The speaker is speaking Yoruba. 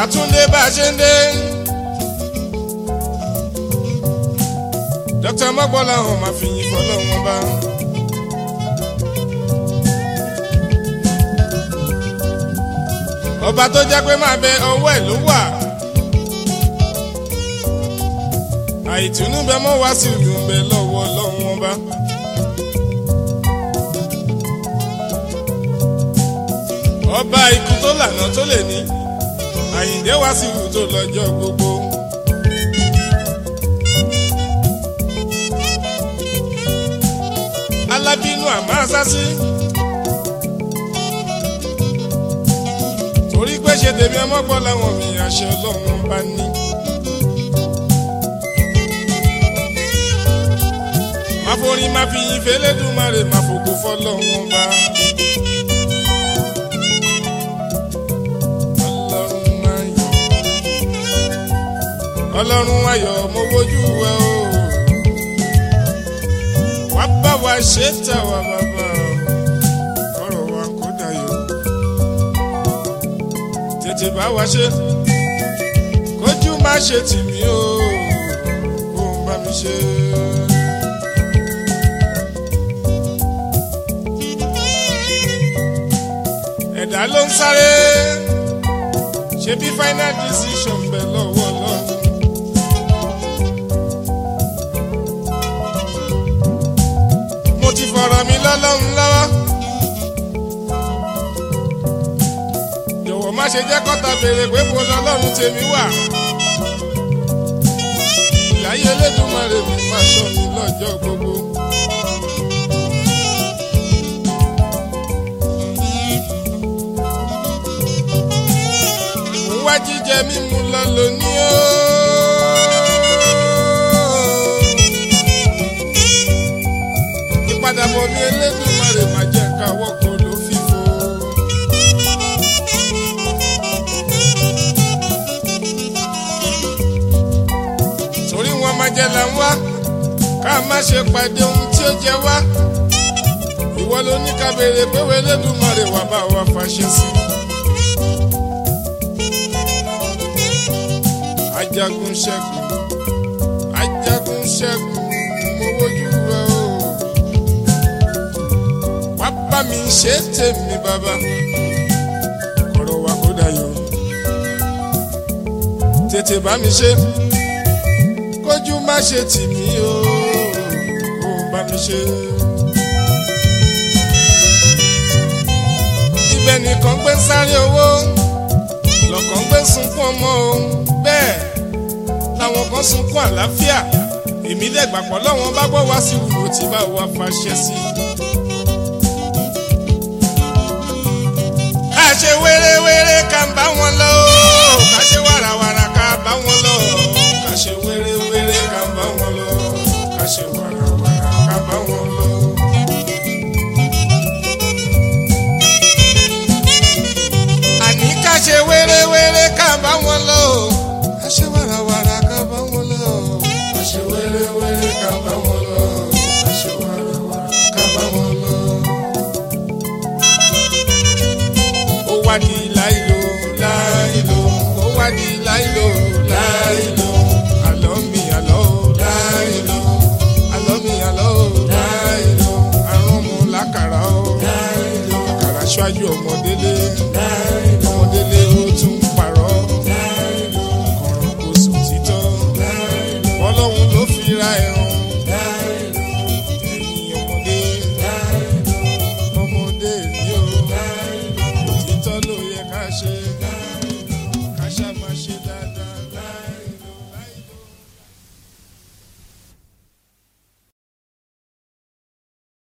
àtúndé bá a ṣe ń dé. dókítà mọ́gbọ́lá hàn máa fi yìn fọlọ́wọ́n bá. ọba tó jẹ́ pé máa bẹ ọwọ́ ẹ̀ ló wà. àìtùnú bẹ mọ́ wá sí ìlú bẹ lọ́wọ́ lọ́wọ́n bá. ọba ikú tó lànà tó lè ní àyìndé wá sí ìlú tó lọ́jọ́ gbogbo. alábínú àmọ́ àsásí. torí pé ṣe tèmi ọmọ gbọ́ làwọn mi àṣẹ ọlọ́run bá ní. máa forin máa fi yin fẹlẹ́dùmarè máa fògo fọlọ́run bá. ọlọ́run ayọ̀ ọlọ́run ayọ̀ mo wojú ẹ o wá bá wa ṣe tà wá bàbá ọ̀rọ̀ wa kó dayọ̀ tètè bá wa ṣe kójú má ṣe tì mí o kó o bá mi ṣe. ẹ̀dá ló ń sáré ṣe bí final decision bẹ̀ lọ́wọ́ lọ́wọ́. mo ti fọ̀rọ̀ mi lọ́lọ́run lọ́wọ́. jọ̀wọ́ má ṣe jẹ́ kọ́ta béèrè pé mo lọ́lọ́run tèmi wà. ìláyé Elédùmarè mi máa ṣọ́ mi lọ́jọ́ gbogbo. mo wá jíjẹ mímu lọ lónìí o. ìpadàbọ̀ mi Elédùmarè máa jẹ́ ká wọ́kọ̀ ló fífo. torí wọn máa jẹ là ń wá ká má ṣe pàdé ohun tí ó jẹ wá. ìwọ ló ní ká béèrè pé wo Elédùmarè wà bá wa fàṣẹ sí. ajagun ṣẹ́gun ajagun ṣẹ́gun mo wojú rẹ o wá bá mi ṣe tèmi bàbá ọ̀rọ̀ wa kó dayọ̀ tètè bá mi ṣe kójú má ṣe tì mí o kó bá mi ṣe. ibẹ̀ nìkan gbé sáré owó lọ́kàn gbé sunkún ọmọ o bẹ́ẹ̀ làwọn kan sunkún àlàáfíà èmi dẹ̀gbà pọ̀ lọ́wọ́n bá gbọ́ wá sí wùwò tí bá wà fàṣẹ sí. ká ṣe wéré-wéré ká ń bá wọn lọ ká ṣe wàràwàrà ká bá wọn lọ ká ṣe wéré-wéré ká ń bá wọn lọ ká ṣe wàràwàrà ká bá wọn lọ. àní ká ṣe wéré-wéré ká bá wọn lọ ká ṣe wàràwàrà ká bá wọn lọ ká ṣe wéré-wéré ká bá wọn lọ ká ṣe wàràwàrà ká bá wọn lọ. ó wá di láìlò láìlò ó wá di láìlò láìlò àlọ́ mi àlọ́ láìlò àlọ́ mi àlọ́ láìlò àrùn mu lákàrà ó láìlò àkàrà ṣáájú ọmọdélé láìlò ọmọdélé ó tún parọ́ láìlò kọ̀rọ̀ kò sùn títọ́ láìlò ọlọ́run ló fi ra ẹ̀rùn láìlò ẹ̀yìn ọmọdé láìlò ọmọdé ni ó òtítọ́ ló yẹ ká ṣe.